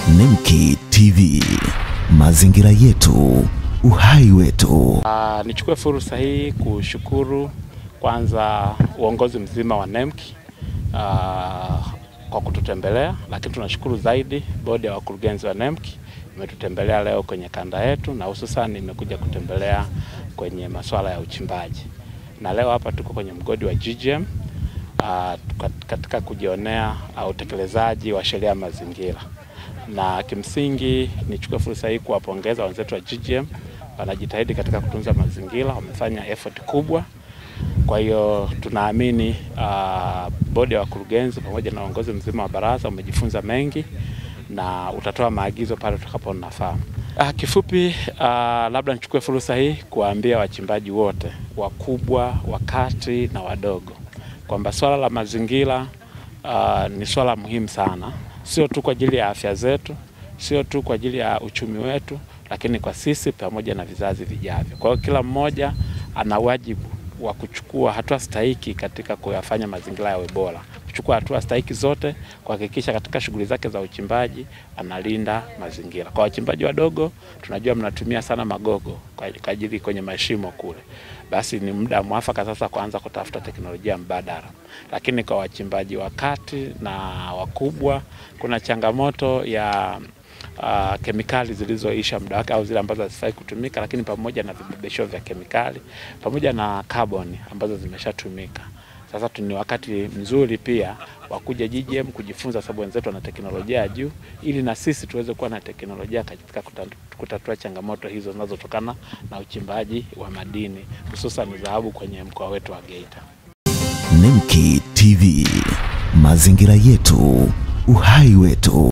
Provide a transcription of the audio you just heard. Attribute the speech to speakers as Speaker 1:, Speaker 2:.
Speaker 1: Nemki TV, mazingira yetu, uhai wetu.
Speaker 2: Uh, nichukue fursa hii kushukuru kwanza uongozi mzima wa NEMC uh, kwa kututembelea, lakini tunashukuru zaidi bodi ya wakurugenzi wa NEMC imetutembelea leo kwenye kanda yetu, na hususan imekuja kutembelea kwenye masuala ya uchimbaji, na leo hapa tuko kwenye mgodi wa GGM uh, katika kujionea uh, utekelezaji wa sheria ya mazingira, na kimsingi nichukue fursa hii kuwapongeza wenzetu wa GGM wanajitahidi katika kutunza mazingira, wamefanya effort kubwa. Kwa hiyo tunaamini uh, bodi ya wakurugenzi pamoja na uongozi mzima wa baraza umejifunza mengi na utatoa maagizo pale tutakapoona nafaa. Uh, kifupi uh, labda nichukue fursa hii kuwaambia wachimbaji wote wakubwa, wakati na wadogo kwamba swala la mazingira uh, ni swala muhimu sana, sio tu kwa ajili ya afya zetu, sio tu kwa ajili ya uchumi wetu lakini kwa sisi pamoja na vizazi vijavyo. Kwa hiyo kila mmoja ana wajibu wa kuchukua hatua stahiki katika kuyafanya mazingira yawe bora, kuchukua hatua stahiki zote kuhakikisha katika shughuli zake za uchimbaji analinda mazingira. Kwa wachimbaji wadogo, tunajua mnatumia sana magogo kwa ajili kwenye mashimo kule, basi ni muda mwafaka sasa kuanza kutafuta teknolojia mbadala. Lakini kwa wachimbaji wa kati na wakubwa, kuna changamoto ya Uh, kemikali zilizoisha muda wake au zile ambazo hazifai kutumika, lakini pamoja na vibebesho vya kemikali pamoja na kaboni ambazo zimeshatumika. Sasa ni wakati mzuri pia wa kuja GGM kujifunza, sababu wenzetu wana teknolojia ya juu, ili na sisi tuweze kuwa na teknolojia katika kutatua changamoto hizo zinazotokana na uchimbaji wa madini hususan dhahabu kwenye mkoa wetu wa Geita.
Speaker 1: Nemki TV, mazingira yetu, uhai wetu.